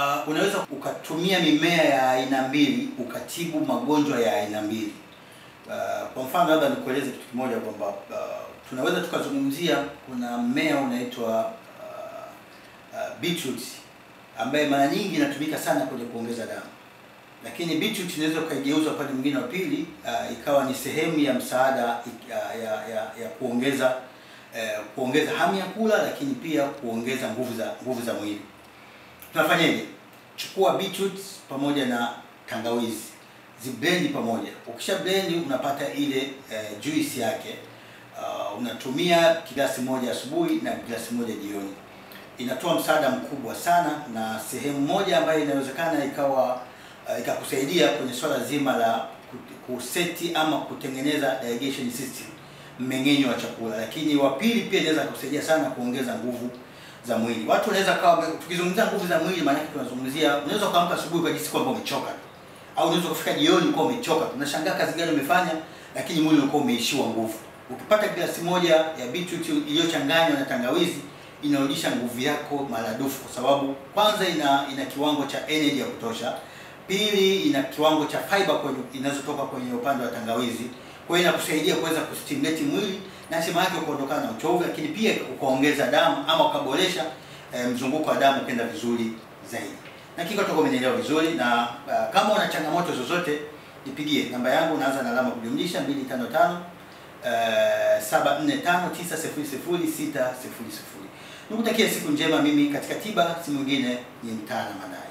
Uh, unaweza ukatumia mimea ya aina mbili ukatibu magonjwa ya aina mbili. Uh, kwa mfano labda nikueleze kitu kimoja kwamba uh, tunaweza tukazungumzia kuna mmea unaitwa uh, uh, beetroot ambaye mara nyingi inatumika sana kwenye kuongeza damu, lakini beetroot inaweza ukaigeuza upande mwingine wa pili uh, ikawa ni sehemu ya msaada ya, ya, ya, ya kuongeza uh, kuongeza hamu ya kula, lakini pia kuongeza nguvu za nguvu za mwili. Tunafanyaje? Chukua beetroot pamoja na tangawizi, ziblendi pamoja. Ukisha blendi unapata ile uh, juice yake. Uh, unatumia glasi moja asubuhi na glasi moja jioni. Inatoa msaada mkubwa sana, na sehemu moja ambayo inawezekana ikawa uh, ikakusaidia kwenye swala zima la kuseti ama kutengeneza digestion system, mmeng'enyo wa chakula. Lakini wa pili pia inaweza kusaidia sana kuongeza nguvu za mwili. Watu wanaweza kawa, tukizungumzia nguvu za mwili, maana tunazungumzia, unaweza kuamka asubuhi ukajisikia kwamba umechoka au unaweza kufika jioni ukawa umechoka. Tunashangaa kazi gani umefanya, lakini mwili ulikuwa umeishiwa nguvu. Ukipata glasi moja ya beetroot iliyochanganywa na tangawizi inarudisha nguvu yako maradufu, kwa sababu kwanza ina ina kiwango cha energy ya kutosha, pili ina kiwango cha fiber kwenye inazotoka kwenye upande wa tangawizi, kwa hiyo inakusaidia kuweza kustimulate mwili na hatimaye yake kuondokana na uchovu, lakini pia ukaongeza damu ama ukaboresha eh, mzunguko wa damu kwenda vizuri zaidi. Na kiko toko umenielewa vizuri, na uh, kama una changamoto zozote nipigie namba yangu, unaanza na alama kujumlisha 255 745900600. Nikutakia siku njema. Mimi katika tiba si mwingine ni Mtaala Madani.